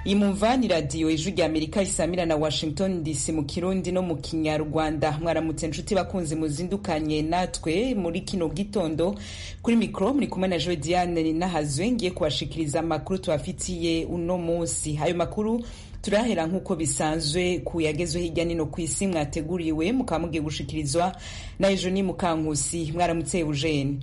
iyi mumva ni radiyo ijwi rya amerika isamira na washington dc mu kirundi no mu kinyarwanda mwaramutse nshuti bakunzi muzindukanye natwe muri kino gitondo kuri mikoro muri kumwe na joe diane ninahazwe ngiye kubashikiriza amakuru tubafitiye uno munsi ayo makuru turahera nk'uko bisanzwe ku yagezwe hirya nino ku isi mwateguriwe mukaba mugiye gushikirizwa na ejo ni mukankusi mwaramutse eugene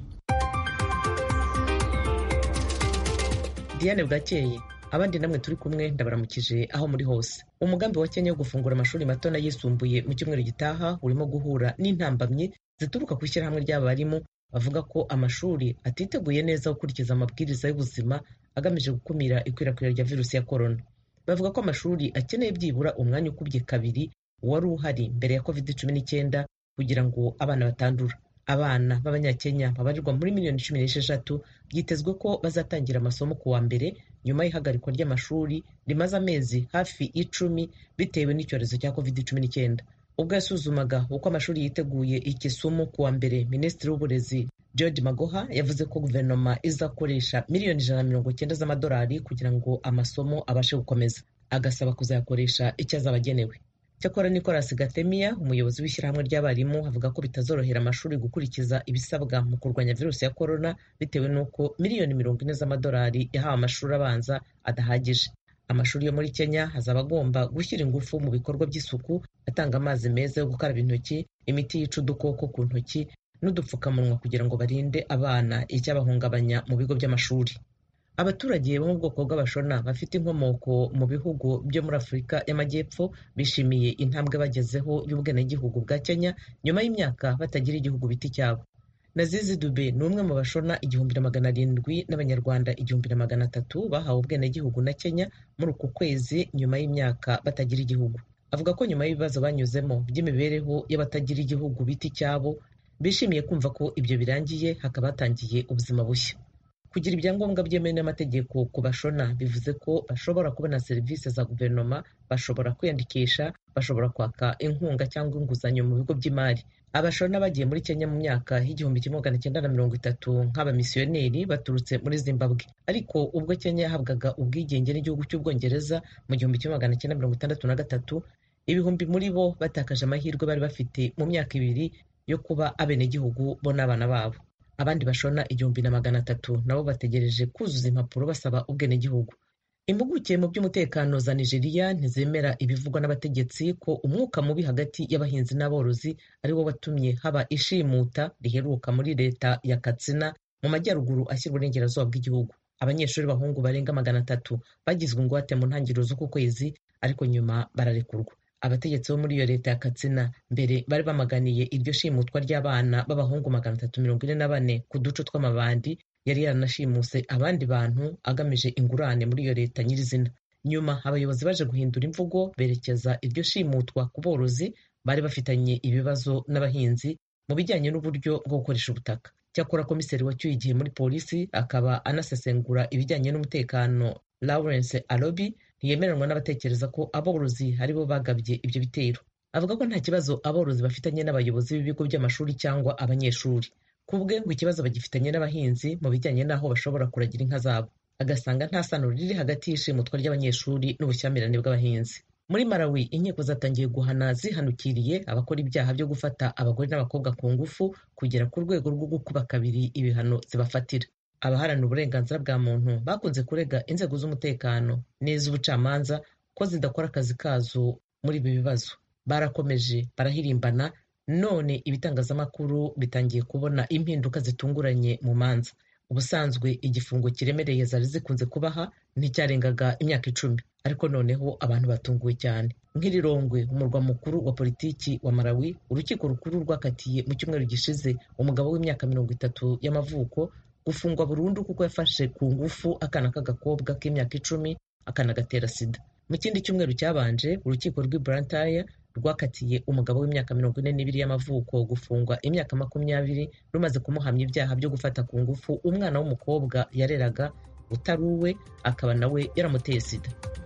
diane bwakeye abandi namwe turi kumwe ndabaramukije aho muri hose umugambi wa kenya wo gufungura amashuri mato n'ayisumbuye mu cyumweru gitaha urimo guhura n'intambamyi zituruka ku ishyirahamwe ry'abarimu bavuga ko amashuri atiteguye neza gukurikiza amabwiriza y'ubuzima agamije gukumira ikwirakwira rya virusi ya korona bavuga ko amashuri akeneye byibura umwanya ukubye kabiri wari uhari mbere ya covid cumi n'icyenda kugira ngo abana batandura abana b'abanyakenya babarirwa muri miliyoni cumi n'esheshatu byitezwe ko bazatangira amasomo ku wa mbere nyuma y'ihagarikwa ry'amashuri rimaze amezi hafi icumi bitewe n'icyorezo cya covid cumi n'icyenda ubwo yasuzumaga uko amashuri yiteguye ikisumu ku wa mbere minisitiri w'uburezi george magoha yavuze ko guverinoma izakoresha miliyoni ijana na mirongo cyenda z'amadolari kugira ngo amasomo abashe gukomeza agasaba kuzayakoresha icyo azaba agenewe cyakora nicolas gatemiya umuyobozi w'ishyirahamwe ry'abarimu avuga ko bitazorohera amashuri gukurikiza ibisabwa mu kurwanya virusi ya korona bitewe n'uko miliyoni mirongo ine z'amadolari yahawe amashuri abanza adahagije amashuri yo muri kenya hazaba agomba gushyira ingufu mu bikorwa by'isuku atanga amazi meza yo gukaraba intoki imiti yica udukoko ku ntoki n'udupfukamunwa kugira ngo barinde abana icyabahungabanya mu bigo by'amashuri abaturage bo mu bwoko bw'abashona bafite inkomoko mu bihugu byo muri afurika y'amajyepfo bishimiye intambwe bagezeho y'ubwenegihugu bwa kenya nyuma y'imyaka batagira igihugu biti cyabo nazizi dube ni umwe mu bashona igihumbi na magana arindwi n'abanyarwanda igihumbi na magana atatu bahawe ubwenegihugu na kenya muri uku kwezi nyuma y'imyaka batagira igihugu avuga ko nyuma y'ibibazo banyuzemo by'imibereho y'abatagira igihugu biti cyabo bishimiye kumva ko ibyo birangiye hakaba hatangiye ubuzima bushya kugira ibyangombwa byemewe n'amategeko ku bashona bivuze ko bashobora kubona serivisi za guverinoma bashobora kwiyandikisha bashobora kwaka inkunga cyangwa inguzanyo mu bigo by'imari abashona bagiye muri kenya mu myaka y'igihumbi kimwe magana cyenda na mirongo itatu nk'abamisiyoneri baturutse muri zimbabwe ariko ubwo kenya yahabwaga ubwigenge n'igihugu cy'ubwongereza mu gihumbi kimwe magana cyenda mirongo itandatu na gatatu ibihumbi muri bo batakaje amahirwe bari bafite mu myaka ibiri yo kuba abenegihugu bo n'abana babo abandi bashona igihumbi na magana atatu nabo bategereje kuzuza impapuro basaba ubwenegihugu impuguke mu by'umutekano za nigeria ntizemera ibivugwa n'abategetsi ko umwuka mubi hagati y'abahinzi n'aborozi ari wo watumye haba ishimuta riheruka muri leta ya katsina mu majyaruguru ashyira uburengerazuba bw'igihugu abanyeshuri b'abahungu barenga magana atatu bagizwe ingwate mu ntangiriro z'uku kwezi ariko nyuma bararekurwa abategetsi bo muri iyo leta ya katsina mbere bari bamaganiye iryo shimutwa ry'abana b'abahungu magana atatu mirongo ine na bane ku duce tw'amabandi yari yaranashimuse abandi bantu agamije ingurane muri iyo leta nyirizina nyuma abayobozi baje guhindura imvugo berekeza iryo shimutwa ku borozi bari bafitanye ibibazo n'abahinzi mu bijyanye n'uburyo bwo gukoresha ubutaka cyakora komiseri wacyuye igihe muri polisi akaba anasesengura ibijyanye n'umutekano lawrence alobi ntiyemeranwa n'abatekereza ko aborozi aribo bagabye ibyo bitero avuga ko nta kibazo aborozi bafitanye n'abayobozi b'ibigo by'amashuri cyangwa abanyeshuri ku bwe ngo ikibazo bagifitanye n'abahinzi mu bijyanye n'aho bashobora kuragira inka zabo agasanga nta sano riri hagati y'ishimutwa ry'abanyeshuri n'ubushyamirane bw'abahinzi muri malawi inkiko zatangiye guhana zihanukiriye abakora ibyaha byo gufata abagore n'abakobwa ku ngufu kugera ku rwego rwo gukuba kabiri ibihano zibafatira abaharanira uburenganzira bwa muntu bakunze kurega inzego z'umutekano n'iz'ubucamanza ko zidakora akazi kazo muri ibi bibazo barakomeje barahirimbana none ibitangazamakuru bitangiye kubona impinduka zitunguranye mu manza ubusanzwe igifungo kiremereye zari zikunze kubaha nticyarengaga imyaka icumi ariko noneho abantu batunguwe cyane nk'irirongwe umurwa mukuru wa politiki wa malawi urukiko rukuru rwakatiye mu cyumweru gishize umugabo w'imyaka mirongo itatu y'amavuko gufungwa burundu kuko yafashe ku ngufu akana k'agakobwa k'imyaka icumi akanagatera sida mu kindi cyumweru cyabanje urukiko rw'i Blantyre rwakatiye umugabo w'imyaka mirongo ine n'ibiri y'amavuko gufungwa imyaka makumyabiri rumaze kumuhamya ibyaha byo gufata ku ngufu umwana w'umukobwa yareraga utari uwe akaba nawe yaramuteye sida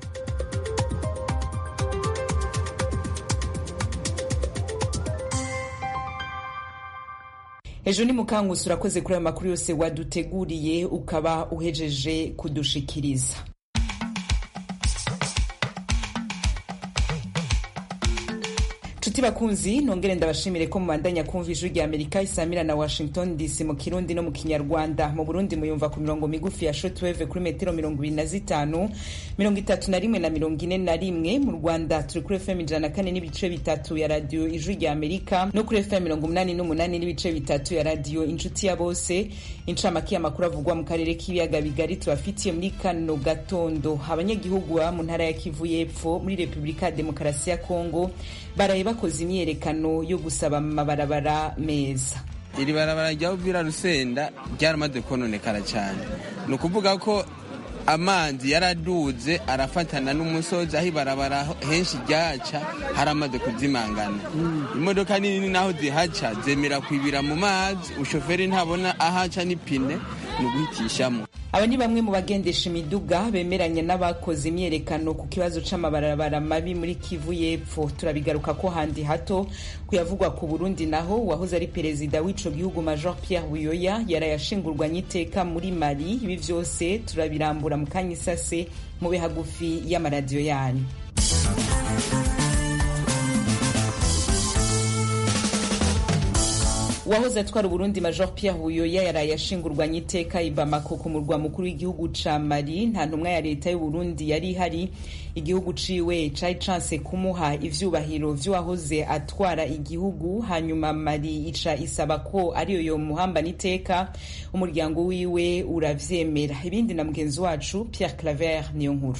ejo ni mukangusi urakoze kuri ayo makuru yose waduteguriye ukaba uhejeje kudushikiriza nshuti bakunzi nongere ndabashimire ko mubandanya kumva ijwi rya amerika isamira na washington dc mu kirundi no mu kinyarwanda mu burundi muyumva ku mirongo migufi ya shotweve kuri metero mirongo ibiri na zitanu mirongo itatu na rimwe na mirongo ine na rimwe mu rwanda turi kuri fm ijana na kane n'ibice bitatu ya radiyo ijwi rya amerika no kuri fm mirongo umunani n'umunani n'ibice bitatu ya radiyo inshuti ya bose incamake y'amakuru avugwa mu karere k'ibiyaga bigari tubafitiye muri kano gatondo abanyagihugu baba mu ntara ya kivu y'epfo muri repubulika ya demokarasi ya kongo baraye bakoze imyiyerekano yo gusaba amabarabara meza iri barabara rya uvira rusenda ryaramaze kononekara cyane ni ukuvuga ko amazi yaraduze arafatana n'umusozi aho ibarabara henshi ryaca haramaze kuzimangana imodoka nini naho zihaca zemera kwibira mu mazi ushoferi ntabona ahaca n'ipine ni uguhitishamo aba ni bamwe mu bagendesha imiduga bemeranya n'abakoze imyerekano ku kibazo c'amabarabara mabi muri kivu y'epfo turabigaruka ko handi hato kuyavugwa ku burundi naho uwahoze ari perezida w'ico gihugu major pierre buyoya yarayashingurwanye iteka muri mali ibi vyose turabirambura mu kanya isase mube hagufi y'amaradiyo yanyu uwahoze atwara uburundi major pierre buyoya yaraye ashingurwanye iteka i bamako ku murwa mukuru w'igihugu ca mali nta ntumwa ya leta y'uburundi yari ihari igihugu ciwe cari canse kumuha ivyubahiro vy'uwahoze atwara igihugu hanyuma mali ica isaba ko ariyo yomuhambana iteka umuryango wiwe uravyemera ibindi na mugenzi wacu pierre claver niyo nkuru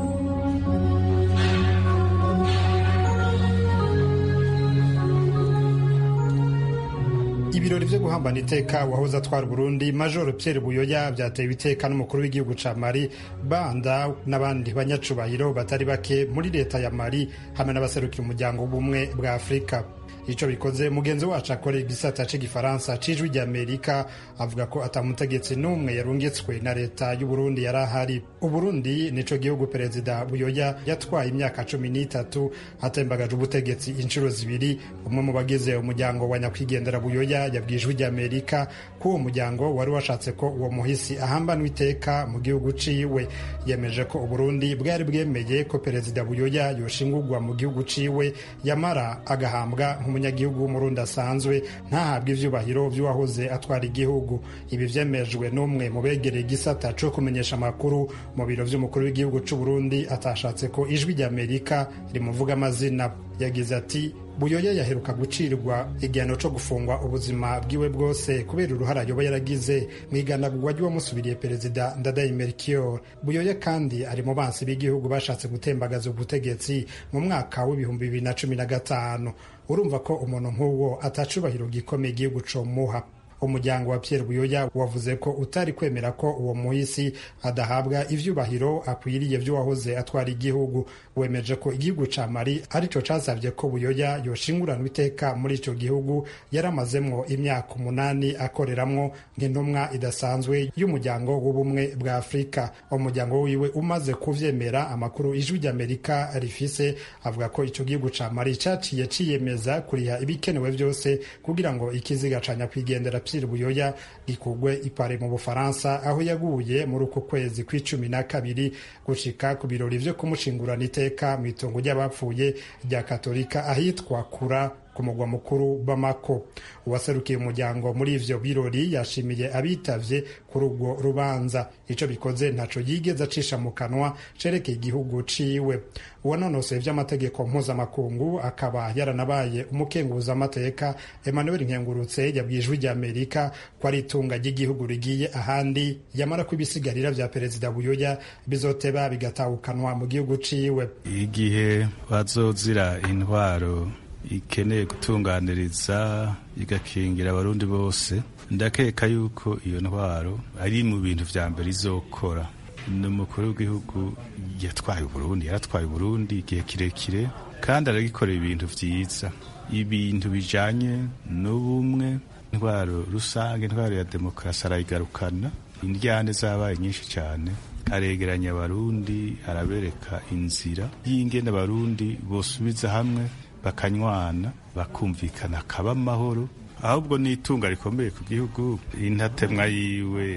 ibirori vyo guhambana iteka wahoze atwara Burundi Major Pierre Buyoya vyatewe iteka n'umukuru w'igihugu ca Mali banda n'abandi banyacubahiro batari bake muri leta ya Mali hamwe n'abaserukira umuryango w'ubumwe bwa Afurika ico bikoze mugenzi wacu akorera igisata c'igifaransa c'ijwi rya Amerika avuga ko atamutegetsi n'umwe yarungitswe na leta y'Uburundi yari ahari Uburundi nico gihugu perezida Buyoya yatwaye imyaka cumi n'itatu atembagaje ubutegetsi inshuro zibiri umwe mu bagize umuryango wa nyakwigendera Buyoya yabwiye ijwi rya Amerika ko uwo muryango wari washatse ko uwo muhisi ahambanwa iteka mu gihugu ciwe yemeje ko Uburundi bwari bwemeye ko perezida Buyoya yoshingurwa mu gihugu ciwe yamara agahambwa nk'umunyagihugu w'umurundi asanzwe ntahabwe ivyubahiro vy'uwahoze atwara igihugu ibi vyemejwe n'umwe mu begereye igisata co kumenyesha amakuru mu biro vy'umukuru w'igihugu c'uburundi atashatse ko ijwi rya amerika rimuvuga amazina yagize ati buyoya yaheruka gucirwa igihano co gufungwa ubuzima bwiwe bwose kubera uruhara yoba yaragize mu iganagurwa ry'uwamusubiriye perezida ndadaye melchior buyoya kandi ari mu bansi b'igihugu bashatse gutembagaza ubutegetsi mu mwaka w'ibihumbi bibiri na cumi na gatanu urumva ko umuntu nk'uwo atacubahiro gikomeye igihugu comuha umuryango wa Pierre Buyoya wavuze ko utari kwemera ko uwo muhisi adahabwa ivyubahiro akwiriye vy'uwahoze atwara igihugu wemeje ko igihugu ca Mali arico casavye ko Buyoya yoshinguranwa iteka muri ico gihugu yaramazemwo imyaka umunani akoreramwo nk'intumwa idasanzwe y'umuryango w'ubumwe bwa Afurika umuryango wiwe umaze kuvyemera amakuru ijwi ry'Amerika rifise avuga ko ico gihugu ca Mali caciye ciyemeza kuriha ibikenewe vyose kugira ngo ikiziga ca nyakwigendera Pierre Buyoya gikugwe ipare mu Bufaransa aho yaguye muri uko kwezi kw'icumi na kabiri gushika ku birori vyo kumushingurana iteka mu itongo ry'abapfuye rya Katolika ahitwa Kura ku mugwa mukuru Bamako uwaserukiye umuryango muri ivyo birori yashimiye abitavye kuri urwo rubanza ico bikoze ntaco yigeze acisha mu kanwa cerekeye igihugu ciwe uwanonosoye vy'amategeko mpuzamakungu akaba yaranabaye umukenguza amateka Emmanuel Nkengurutse yabwiye ijwi rya Amerika ko ari itunga ry'igihugu rigiye ahandi yamara ko ibisigarira vya perezida Buyoya bizoteba bigatahukanwa mu gihugu ciwe igihe bazozira intwaro ikeneye gutunganiriza igakingira abarundi bose ndakeka yuko iyo ntwaro ari mu bintu vya mbere izokora ni umukuru w'igihugu yatwaye uburundi yaratwaye uburundi igihe kirekire kandi aragikorera ibintu vyiza ibintu bijanye n'ubumwe intwaro rusange intwaro ya demokarasi arayigarukana indyane zabaye nyinshi cyane aregeranya abarundi arabereka inzira y'ingene abarundi bosubiza hamwe bakanywana bakumvikana akaba amahoro ahubwo ni itunga rikomeye ku gihugu intatemwa yiwe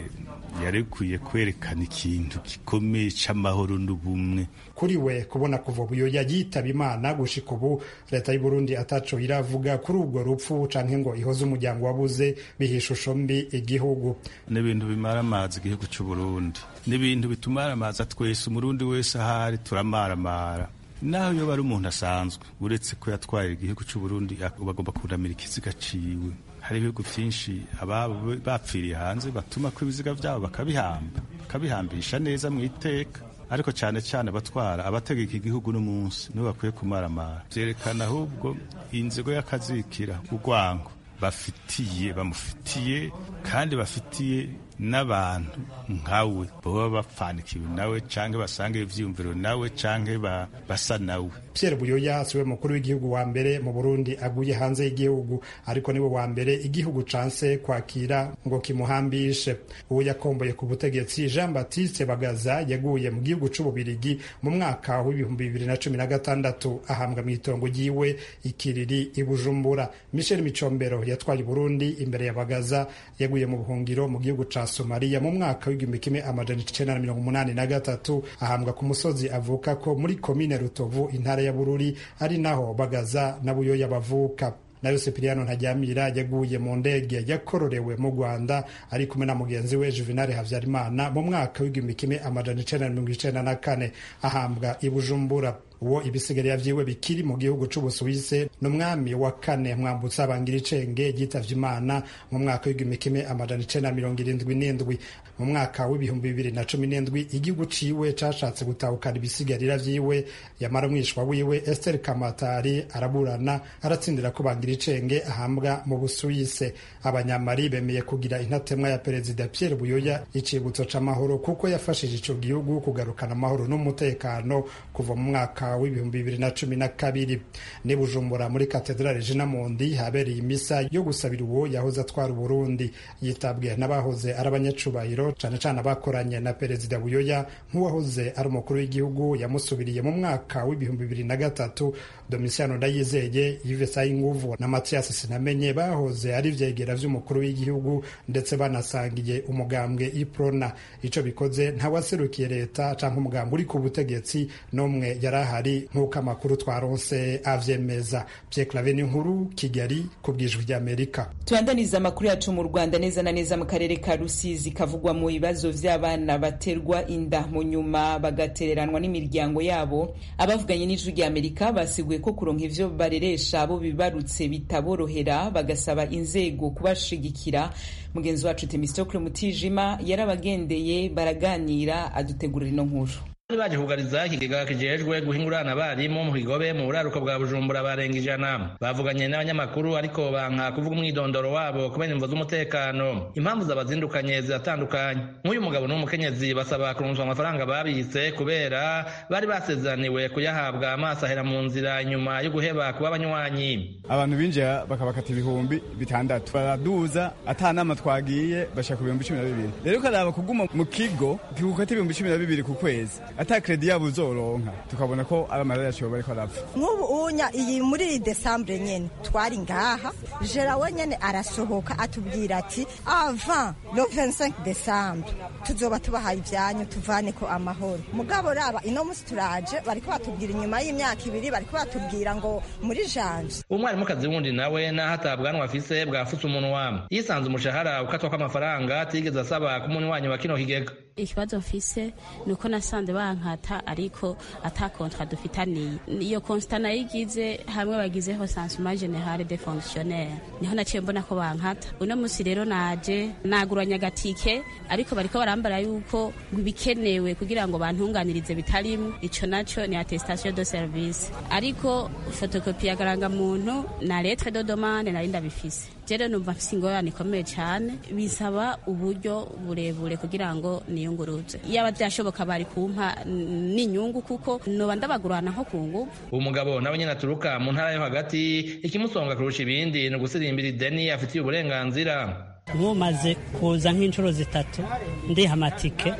yarikwiye kwerekana ikintu gikomeye c'amahoro n'ubumwe kuri we kubona kuva buyoya yitaba imana gushika ubu leta y'u Burundi ataco iravuga kuri ubwo rupfu canke ngo ihoze umuryango wabuze biha ishusho mbi igihugu n'ibintu bimara amazi igihugu c'u Burundi n'ibintu bitumara amazi twese umurundi wese ahari turamaramara naho yoba ari umuntu asanzwe uretse ko yatwaye igihugu c'u Burundi bagomba kunamira ikiziga ciwe hari ibihugu vyinshi ababo bapfiriye hanze batuma ko ibiziga vyabo bakabihamba bakabihambisha neza mu iteka ariko cyane cyane abatwara abategeka igihugu n'umunsi nibo bakwiye kumaramara vyerekana ahubwo inzigo y'akazikira urwango bafitiye bamufitiye kandi bafitiye n'abantu nkawe baba bapfanikiwe nawe canke basanga ivyiyumviro nawe canke basa nawe Pierre Buyoya siwe mukuru w'igihugu wa mbere mu Burundi aguye hanze y'igihugu ariko niwe wa mbere igihugu canse kwakira ngo kimuhambishe uwo yakomboye ku butegetsi Jean Baptiste Bagaza yaguye mu gihugu c'ububirigi mu mwaka w'ibihumbi bibiri na cumi na gatandatu ahambwa mw'itongo ryiwe ikiriri i Bujumbura Michel Micombero yatwaye Burundi imbere ya Bagaza yaguye mu buhungiro mu gihugu ca Somalia mu mwaka w'igihumbi kimwe amajana icenda na mirongo umunani na gatatu ahambwa ku musozi avuka ko muri komine Rutovu intara ya Bururi ari naho Bagaza na Buyoya bavuka nayo Sipiriano Ntajyamira yaguye mu ndege yakororewe mu Rwanda ari kumwe na mugenzi we Juvenal Havyarimana mu mwaka w'igihumbi kimwe amajana icenda na mirongo icenda na kane ahambwa i Bujumbura uwo ibisigarira vyiwe bikiri mu gihugu c'ubusuwise n'umwami wa kane mwambutsa bangira icenge yitavye imana mu mwaka w'igihumbi kimwe amajana icenda na mirongo irindwi n'indwi mu mwaka w'ibihumbi bibiri na cumi n'indwi igihugu ciwe cashatse gutahukana ibisigarira vyiwe yamara umwishwa wiwe Esther Kamatari araburana aratsindira ko bangira icenge ahambwa mu busuwise abanyamari bemeye kugira intatemwa ya perezida Pierre Buyoya icibutso c'amahoro kuko yafashije ico gihugu kugarukana amahoro n'umutekano kuva mu mwaka w'ibihumbi bibiri na cumi na kabiri ni Bujumbura muri katedrale Jina Mundi habereye imisa yo gusabira uwo yahoze atwara Uburundi yitabwe n'abahoze ari abanyacubahiro cane cane abakoranye na perezida Buyoya nk'uwahoze ari umukuru w'igihugu yamusubiriye mu mwaka w'ibihumbi bibiri na gatatu Domitiano Ndayizeye Yves Sayinguvu na Mathias Sinamenye bahoze ari vyegera vy'umukuru w'igihugu ndetse banasangiye umugambwe Iprona ico bikoze ntawaserukiye leta canke umugambwe uri ku butegetsi n'umwe yari ahari nk'uko amakuru twaronse avyemeza Pierre Claver nkuru Kigali ku bwijwi ry'Amerika tubandaniza amakuru yacu mu Rwanda neza na neza mu karere ka Rusizi kavugwa mu bibazo vy'abana baterwa inda mu nyuma bagatereranwa n'imiryango yabo abavuganye n'ijwi ry'Amerika basiguye ko kuronka ivyo bareresha abo bibarutse bitaborohera bagasaba inzego kubashigikira mugenzi wacu Temistokle Mutijima yarabagendeye baraganira adutegurira ino nkuru baje kugariza ikigega kijejwe guhingurana abarimu mu kigobe mu buraruko bwa bujumbura barenga ijana bavuganye n'abanyamakuru ariko banka kuvuga umwidondoro wabo kubera imvo z'umutekano impamvu zabazindukanye ziratandukanye nk'uyu mugabo n'umukenyezi basaba kurunzwa amafaranga babitse kubera bari basezeraniwe kuyahabwa amaso ahera mu nzira inyuma yo guheba kuba abanywanyi abantu binjira bakabakata ibihumbi bitandatu baraduza ata nama twagiye bashaka ku bihumbi cumi na bibiri rero ukaraba kuguma mu kigo kigukata ibihumbi cumi na bibiri ku kwezi ata kredi yabo uzoronka tukabona ko ari amarira yacu bariko arapfa nk'ubu unya iyi muri iyi desambure nyene twari ngaha jera we nyene arasohoka atubwira ati avant le 25 décembre tuzoba tubahaye ivyanyu tuvane ko amahoro mugabo raba ino musi turaje bariko batubwira inyuma y'imyaka ibiri bariko batubwira ngo muri janje umwarimukazi wundi nawe naho atabwanwa afise bwafutse umunwa yisanze umushahara ukatwa kw'amafaranga atigeze asaba ku munywanyi wa kino kigega ikibazo mfise ni uko nasanze bankata ariko ata kontra dufitaniye iyo konsta nayigize hamwe bagizeho sansuma generale de fonctionnaire niho naciye mbona ko bankata uno musi rero naje naguranya agatike ariko bariko barambara yuko ibikenewe kugira ngo bantunganirize bitarimwo ico naco ni attestation de service ariko fotokopi ya garangamuntu na lettre de demande nari ndabifise jere numva mfise ingorane ikomeye cane bisaba uburyo burebure kugira ngo niyunguruze yaba vyashoboka bari kumpa n'inyungu kuko noba ndabagurana nko ku nguvu uwo mugabo nawe nyene aturuka mu ntara yo hagati ikimusonga kurusha ibindi ni ugusirimbira ideni afitiye uburenganzira nkumaze kuza nk'inshuro zitatu ndiha amatike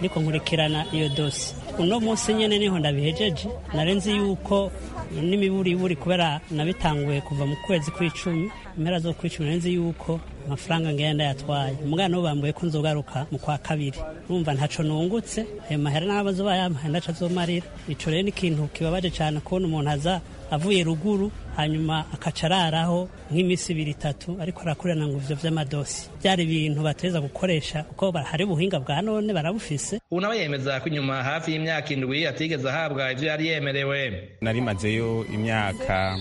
niko nkurikirana iyo dosi uno munsi nyene niho ndabihejeje narenzi yuko n'imiburiburi kubera nabitanguye kuva mu kwezi kw'icumi impera zo kw'icumi narenzi yuko amafaranga ngenda yatwaye umwana wo bambuye ko nzogaruka mu kwa kabiri numva ntaco nungutse ayo mahera n'abazo bayampaye ndaca azomarira ico rero ni ikintu kibabaje cane kubona umuntu aza avuye ruguru hanyuma akaca araraho nk'iminsi ibiri itatu ariko arakurana ngo ivyo vy'amadosi byari ibintu bateza gukoresha kuko hari ubuhinga bwa none barabufise ubu nawe yemeza ko inyuma hafi y'imyaka indwi atigeze ahabwa ivyo yari yemerewe narimazeyo imyaka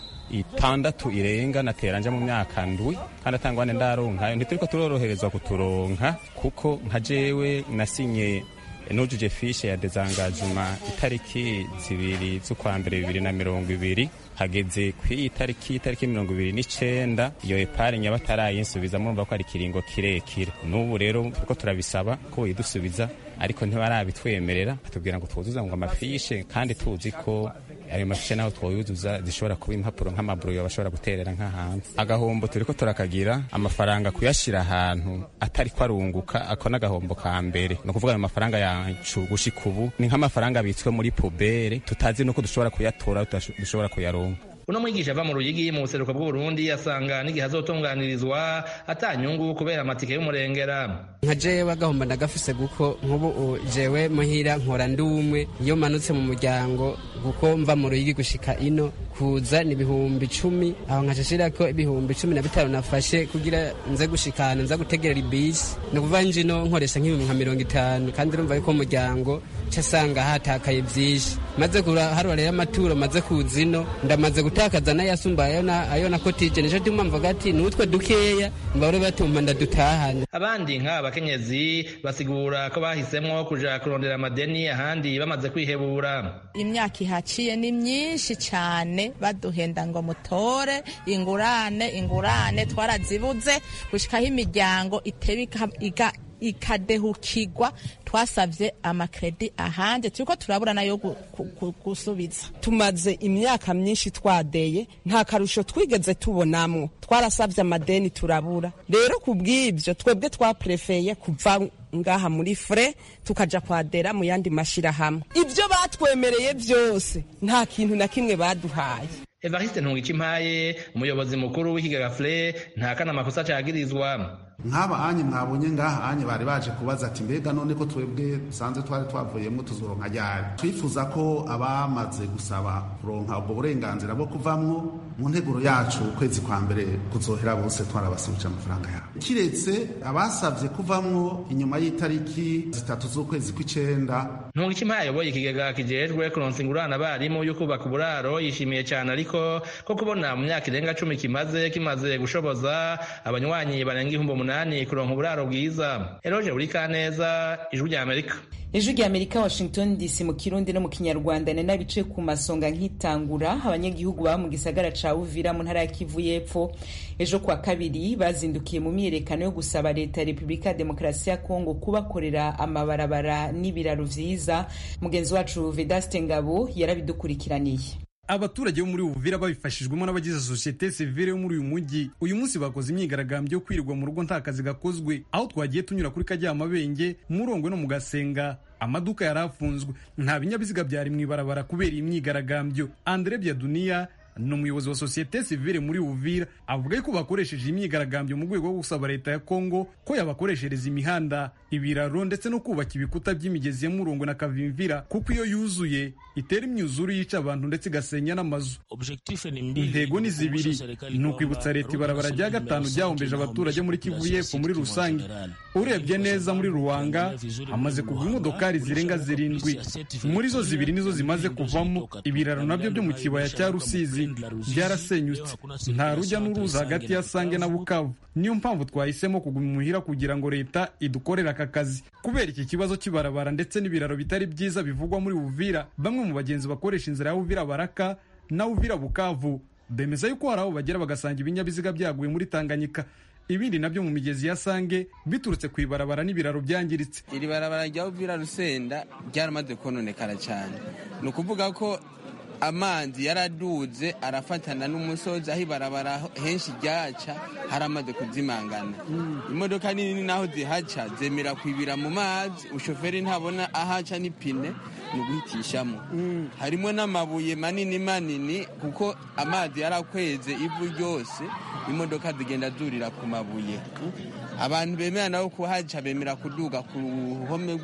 itandatu irenga nateranje mu myaka ndwi kandi atangwane ndaronkayo ntituriko turoroherezwa kuturonka kuko nka jewe nasinye nujuje fishe ya dezangajuma itariki zibiri z'ukwa mbere bibiri na mirongo ibiri hageze kw'iyi tariki itariki mirongo ibiri n'icenda iyo epari nyaba atarayinsubiza murumva ko ari ikiringo kirekire n'ubu rero turiko turabisaba ko boyidusubiza ariko ntibarabitwemerera batubwira ngo twuzuza ngo amafishe kandi tuzi ko ayo mafishe naho twoyuzuza zishobora kuba impapuro nk'amaburuyo bashobora guterera nk'ahantu agahombo turiko turakagira amafaranga kuyashira ahantu atari ko arunguka ako n'agahombo ka mbere ni ukuvuga ayo mafaranga yacu gushika ubu ni nk'amafaranga abitswe muri pubere tutazi nuko dushobora kuyatora dushobora kuyaronka uno mwigisha ava mu ruyigi mu buseruko bw'uburundi asanga n'igihe azotunganirizwa atanyungu kubera amatike y'umurengera nka jewe agahomba ndagafise guko nk'ubu jewe muhira nkora ndi umwe iyo manutse mu muryango kuko mva mu ruyigi gushika ino kuza ni ibihumbi icumi aho nkashashira ko ibihumbi cumi na bitanu nafashe kugira nze gushikana nza gutegerera ibisi ni ukuvuga njino nkoresha nk'ibihumbi nka mirongo itanu kandi urumva yuko umuryango casanga hatakaye vyinshi maze harura rero amaturo maze kuza ino ndamaze gutakaza n'ayasumba ayo nakotije nico tuma mvuga ati nutwe dukeya mbahore batuma ndadutahana abandi nk'aba bakenyezi basigura ko bahisemwo kuja kurondera amadeni ahandi bamaze kwihebura imyaka ihaciye ni myinshi cane baduhenda ngo mutore ingurane ingurane twarazibuze gushikaho imiryango iteba ikadehukirwa twasavye amakredi ahanje turiko turabura nayo gusubiza tumaze imyaka myinshi twadeye nta karusho twigeze tubonamwo twarasavye amadeni turabura rero kubw'ivyo twebwe twaprefeye kuva ngaha muri fure tukaja kwadera mu yandi mashirahamwe ivyo batwemereye vyose nta kintu na kimwe baduhaye evariste ntungikimpaye umuyobozi mukuru w'ikigega fure nta kana amakosa cagirizwa nk'aba anye mwabonye ngaha anye bari baje kubaza ati mbega none ko twebwe dusanzwe twari twavuyemo tuzoronka ryari twifuza ko abamaze gusaba kuronka ubwo burenganzira bwo kuvamwo mu nteguro yacu ukwezi kwa mbere kuzohera bose twarabasubije amafaranga yabo kiretse abasavye kuvamwo inyuma y'itariki zitatu z'ukwezi kw'icenda ntungikimpaye ayoboye ikigega kijejwe kuronsa ingurane abarimu yo kubaka uburaro yishimiye cyane ariko ko kubona mu myaka irenga cumi kimaze kimaze gushoboza abanywanyi barenga ibihumbi umunani kuronka uburaro bwiza eroje buri kaneza ijwi rya amerika ijwi rya amerika washington dc mu kirundi no mu kinyarwanda ni n'abice ku masonga nk'itangura abanyagihugu baba mu gisagara ca uvira mu ntara ya kivu y'epfo ejo kwa kabiri bazindukiye mu myiyerekano yo gusaba leta ya repubulika ya demokarasi ya kongo kubakorera amabarabara n'ibiraro vyiza mugenzi wacu vedaste ngabo yarabidukurikiraniye abaturage bo muri Uvira babifashijwemo n'abagize sosiyete sivile yo muri uyu mujyi uyu munsi bakoze imyigaragambyo yo kwirirwa mu rugo nta kazi gakozwe aho twagiye tunyura kuri Karyamabenge Murongwe no mu Gasenga amaduka yari afunzwe nta binyabiziga byari mu ibarabara kubera iyi myigaragambyo Andre Biaduniya ni umuyobozi wa sosiyete sivile muri Uvira avuga ko bakoresheje imyigaragambyo mu rwego rwo gusaba leta ya Kongo ko yabakoreshereza imihanda ibiraro ndetse no kubaka ibikuta by'imigezi ya Murongo na Kavimvira kuko iyo yuzuye itera imyuzuru yica abantu ndetse igasenya n'amazu intego ni zibiri ni ukwibutsa leta ibarabara rya gatanu ryahombeje abaturage muri Kivu y'Epfo muri rusange urebye neza muri Ruwanga hamaze kugwa imodokari zirenga zirindwi muri zo zibiri nizo zimaze kuvamo ibiraro nabyo byo mu kibaya cya Rusizi byarasenyutse nta rujya n'uruza hagati ya Sange na Bukavu niyo mpamvu twahisemo kuguma imuhira kugira ngo leta idukorere aka kazi kubera iki kibazo cy'ibarabara ndetse n'ibiraro bitari byiza bivugwa muri Uvira bamwe mu bagenzi bakoresha inzira ya Uvira Baraka na Uvira Bukavu bemeza yuko hari aho bagera bagasanga ibinyabiziga byaguye muri Tanganyika ibindi nabyo mu migezi ya Sange biturutse ku ibarabara n'ibiraro byangiritse iri barabara rya Uvira Rusenda ryaramaze kononekara cyane ni ukuvuga ko amazi yaraduze arafatana n'umusozi aho ibarabara henshi ryaca haramaze kuzimangana imodoka nini naho zihaca zemera kwibira mu mazi ushoferi ntabona ahaca n'ipine ni uguhitishamo harimo n'amabuye manini manini kuko amazi yarakweze ivu ryose imodoka zigenda zurira ku mabuye abantu bemera nabo kuhaca bemera kuduga ku ruhome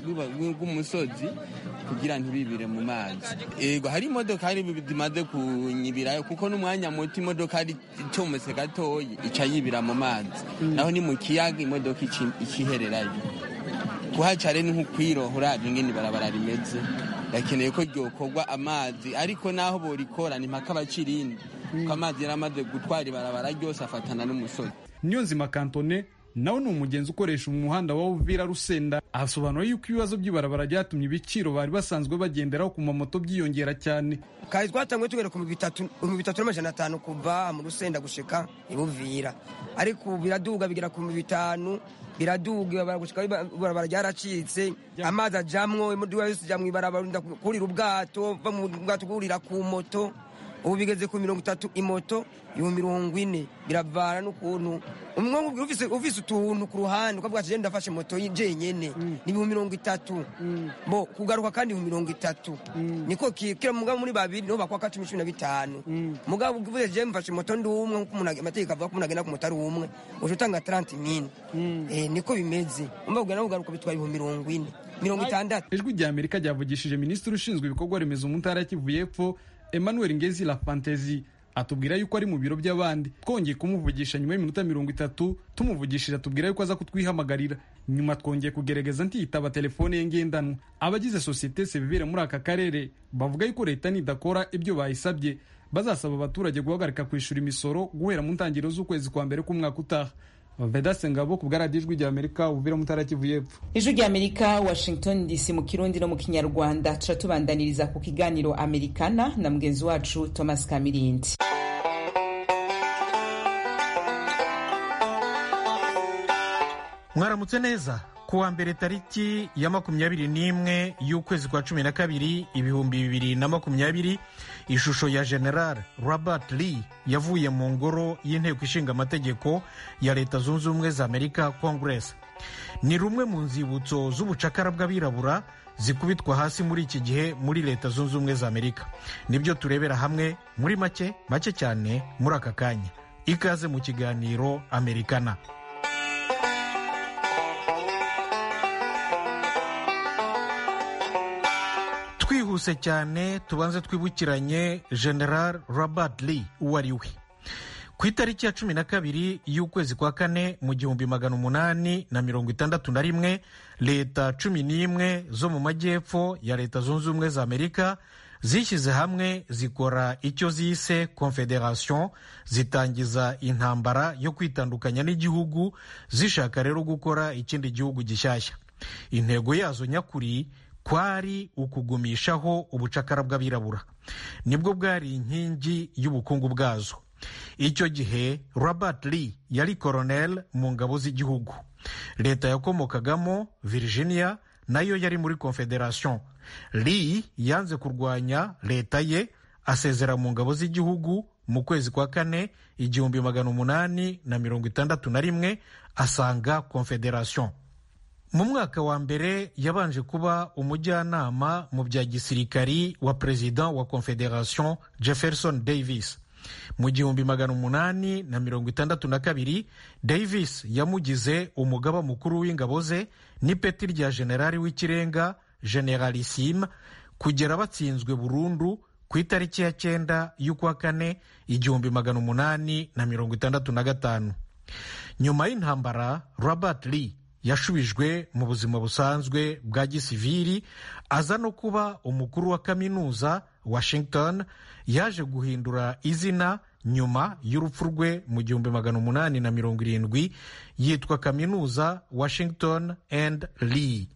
rw'umusozi kugira ntibibire mu mazi ego hari imodoka hari zimaze kunyibirayo kuko n'umwanya muto imodoka ari icometse gatoya ica yibira mu mazi naho ni mu kiyaga imodoka ikihererayo kuhaca rero ni nk'ukwiroha urabye ingene ibarabara rimeze bakeneye ko ryokorwa amazi ariko naho borikora ni mpaka abacirindi kuko amazi yaramaze gutwara ibarabara ryose afatana n'umusozi niyo nzima kantone nawe ni umugenzi ukoresha umuhanda wa Uvira Rusenda asobanura yuko ibibazo by'ibarabara byatumye ibiciro bari basanzwe bagenderaho ku mamoto byiyongera cyane kari twatanguye tugera ku bitatu bitatu n'amajana atanu kuva mu Rusenda gushika ibuvira ariko ubu biraduga bigera ku bitanu biraduga gushika ibarabara ryaracitse amazi ajamwo imodoka yose ijya mu ibarabara kurira ubwato va mu bwato kurira ku moto ubu bigeze ku mirongo itatu imoto ibihumbi mirongo ine biravana n'ukuntu umwe ufise utuntu ku ruhande ukavuga ati ndafashe moto jenyene ni ibihumbi mirongo itatu bo kugaruka kandi ibihumbi mirongo itatu niko kira mugabo muri babiri niho bakwaka cumi cumi na bitanu mugabo uvuze je mfashe moto ndi umwe nkuko amategeko avuga ko umuntu agenda ku moto ari umwe uca utanga taranti mine niko bimeze umva kugana kugaruka bitwara ibihumbi mirongo ine mirongo itandatu ijwi rya amerika ryavugishije minisitiri ushinzwe ibikorwa remezo mu ntara ya kivu y'epfo emmanuel ngezi la fantezi atubwira yuko ari mu biro by'abandi twongeye kumuvugisha nyuma y'iminota mirongo itatu tumuvugishije atubwira yuko aza kutwihamagarira nyuma twongeye kugerageza ntiyitaba telefone ye ngendanwa abagize sosiyete sivire muri aka karere bavuga yuko leta nidakora ibyo bayisabye bazasaba abaturage guhagarika kwishyura imisoro guhera mu ntangiriro z'ukwezi kwa mbere k'umwaka utaha vedase ngabo ku bwaradiyo ijwi rya amerika uvira mutara kivu y'epfo ijwi rya amerika washington dc mu kirundi no mu kinyarwanda turatubandaniriza ku kiganiro amerikana na mugenzi wacu thomas kamirindi mwaramutse neza ku wa mbere tariki ya makumyabiri n'imwe y'ukwezi kwa cumi na kabiri ibihumbi bibiri na makumyabiri ishusho ya general robert lee yavuye mu ngoro y'inteko ishinga amategeko ya leta zunze ubumwe za amerika congress ni rumwe mu nzibutso z'ubucakara bw'abirabura zikubitwa hasi muri iki gihe muri leta zunze ubumwe za amerika nibyo turebera hamwe muri make make cyane muri aka kanya ikaze mu kiganiro amerikana twihuse cyane tubanze twibukiranye general robert lee uwo ari we ku itariki ya cumi na kabiri y'ukwezi kwa kane mu gihumbi magana umunani na mirongo itandatu na rimwe leta cumi n'imwe zo mu majyepfo ya leta zunze ubumwe za amerika zishyize hamwe zikora icyo zise confederation zitangiza intambara yo kwitandukanya n'igihugu zishaka rero gukora ikindi gihugu gishyashya intego yazo nyakuri kwari ukugumishaho ubucakara bw'abirabura nibwo bwari inkingi y'ubukungu bwazo icyo gihe robert lee yari koronel mu ngabo z'igihugu leta yakomokagamo virginia nayo yari muri confederation lee yanze kurwanya leta ye asezera mu ngabo z'igihugu mu kwezi kwa kane igihumbi magana umunani na mirongo itandatu na rimwe asanga confederation mu mwaka wa mbere yabanje kuba umujyanama mu bya gisirikari wa perezida wa confederation jefferson davis mu gihumbi magana umunani na mirongo itandatu na kabiri davis yamugize umugaba mukuru w'ingabo ze n'ipeti rya generali w'ikirenga generalissime kugera batsinzwe burundu ku itariki ya cyenda y'ukwa kane igihumbi magana umunani na mirongo itandatu na gatanu nyuma y'intambara robert lee yashubijwe mu buzima busanzwe bwa gisiviri aza no kuba umukuru wa kaminuza washington yaje guhindura izina nyuma y'urupfu rwe mu gihumbi magana umunani na mirongo irindwi yitwa kaminuza washington and lee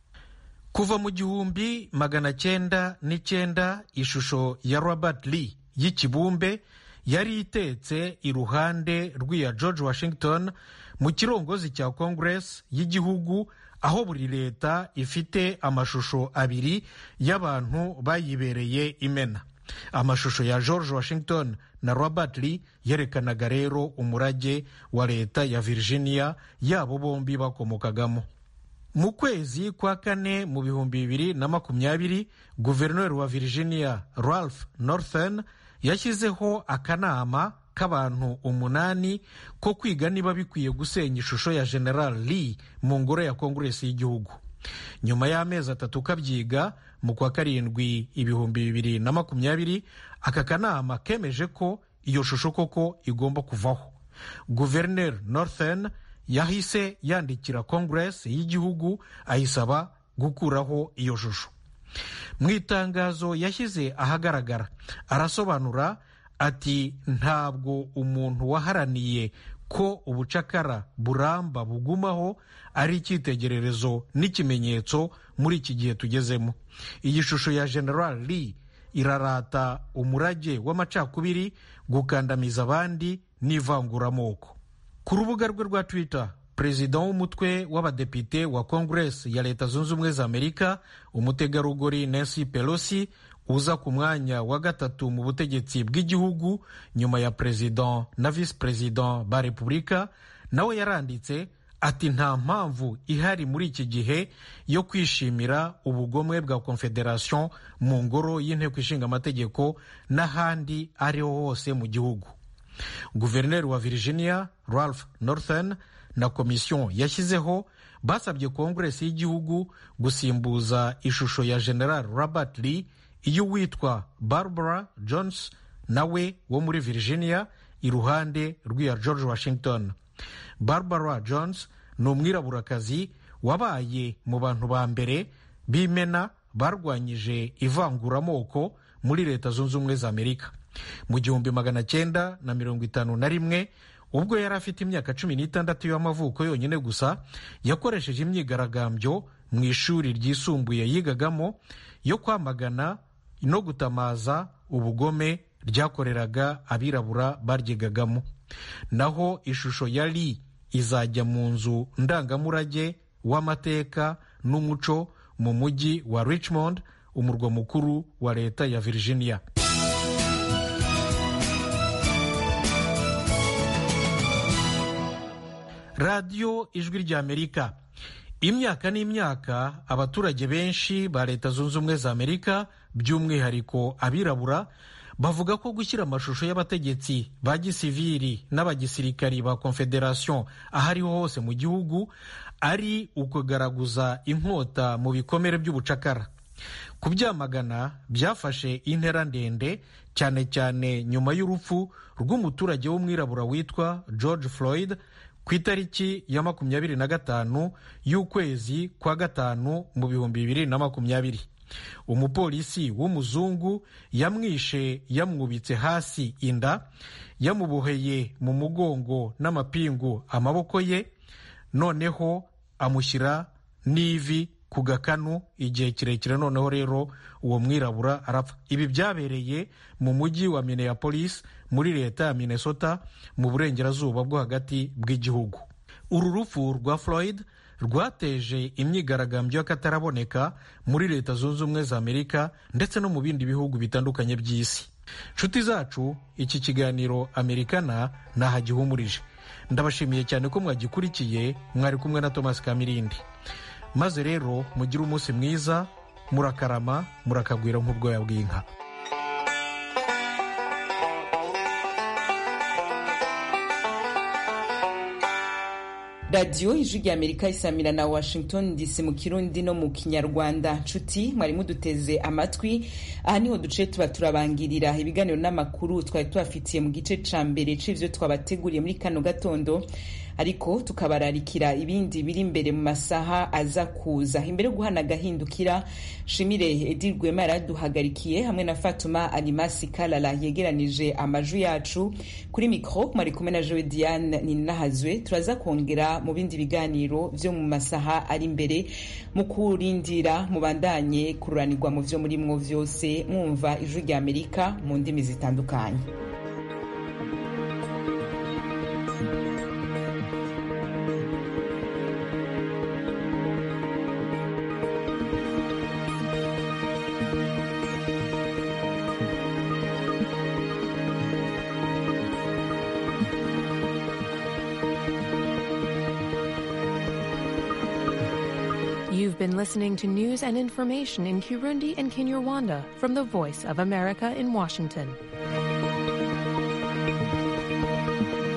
kuva mu gihumbi magana cyenda n'icyenda ishusho ya robert lee y'ikibumbe yari itetse iruhande rw'iya george washington mu kirongozi cya congress y'igihugu aho buri leta ifite amashusho abiri y'abantu bayibereye imena amashusho ya george washington na robert lee yerekanaga rero umurage wa leta ya virginia yabo bombi bakomokagamo mu kwezi kwa kane mu bihumbi bibiri na makumyabiri guverineri wa virginia ralph northern yashyizeho akanama k'abantu umunani ko kwiga niba bikwiye gusenya ishusho ya general lee mu ngoro ya konguresi y'igihugu nyuma y'amezi atatu kabyiga mu kwa karindwi ibihumbi bibiri na makumyabiri aka kanama kemeje ko iyo shusho koko igomba kuvaho guverineri northern yahise yandikira konguresi y'igihugu ayisaba gukuraho iyo shusho mu itangazo yashyize ahagaragara arasobanura ati ntabwo umuntu waharaniye ko ubucakara buramba bugumaho ari icyitegererezo n'ikimenyetso muri iki gihe tugezemo iyi shusho ya general lee irarata umurage w'amacakubiri gukandamiza abandi n'ivanguramoko ku rubuga rwe rwa twitter perezida w'umutwe w'abadepite wa kongeresi ya leta zunze ubumwe za amerika umutegarugori nancy pelosi uza ku mwanya wa gatatu mu butegetsi bw'igihugu nyuma ya perezida na visi perezida ba repubulika nawe yaranditse ati nta mpamvu ihari muri iki gihe yo kwishimira ubugomwe bwa confederation mu ngoro y'inteko ishinga amategeko n'ahandi ariho hose mu gihugu guverineri wa virginia ralph northern na komisiyo yashyizeho basabye konguresi y'igihugu gusimbuza ishusho ya general robert lee iyo witwa barbara jones nawe wo muri virginia iruhande rw'iya george washington barbara jones ni umwiraburakazi wabaye mu bantu ba mbere b'imena barwanyije ivanguramoko muri leta zunze ubumwe za amerika mu gihumbi magana cyenda na mirongo itanu na rimwe ubwo yari afite imyaka cumi n'itandatu y'amavuko yonyine gusa yakoresheje imyigaragambyo mu ishuri ryisumbuye yigagamo yo kwamagana no gutamaza ubugome ryakoreraga abirabura baryigagamo naho ishusho ya Lee izajya mu nzu ndangamurage w'amateka n'umuco mu mujyi wa richmond umurwa mukuru wa leta ya virginia radiyo ijwi ry'amerika imyaka n'imyaka abaturage benshi ba leta zunze ubumwe za amerika by'umwihariko abirabura bavuga ko gushyira amashusho y'abategetsi ba gisiviri n'abagisirikari ba confederation aho ariho hose mu gihugu ari ukugaragaza inkota mu bikomere by'ubucakara kubyamagana byafashe intera ndende cyane cyane nyuma y'urupfu rw'umuturage w'umwirabura witwa george floyd ku itariki ya makumyabiri na gatanu y'ukwezi kwa gatanu mu bihumbi bibiri na makumyabiri umupolisi w'umuzungu yamwishe yamwubitse hasi inda yamuboheye mu mugongo n'amapingu amaboko ye noneho amushyira n'ivi ku gakanu igihe kirekire noneho rero uwo mwirabura arapfa ibi byabereye mu mujyi wa minneapolis muri leta ya minnesota mu burengerazuba bwo hagati bw'igihugu uru rupfu rwa floyd rwateje imyigaragambyo y'akataraboneka muri leta zunze ubumwe za amerika ndetse no mu bindi bihugu bitandukanye by'isi nshuti zacu iki kiganiro amerikana ntahagihumurije ndabashimiye cyane ko mwagikurikiye mwari kumwe na thomas kamirindi maze rero mugire umunsi mwiza murakarama murakagwira nk'ubwoya bw'inka radiyo ijwi rya amerika isamira na washington dc mu kirundi no mu kinyarwanda nshuti mwari muduteze amatwi aha niho duce tuba turabangirira ibiganiro n'amakuru twari tubafitiye mu gice ca mbere c'ivyo twabateguriye muri kano gatondo ariko tukabararikira ibindi biri imbere mu masaha aza kuza imbere yo guhana agahindukira shimire edi rwema yaraduhagarikiye hamwe na fatuma alimasi kalala yegeranije amajwi yacu kuri mikro mwari kumwe na jowe diane ninahazwe turaza kongera mu bindi biganiro vyo mu masaha ari imbere mu kurindira mubandanye kururanirwa mu vyo murimwo vyose mwumva ijwi rya amerika mu ndimi zitandukanye been listening to news and information in Kirundi and Kinyarwanda from the Voice of America in Washington.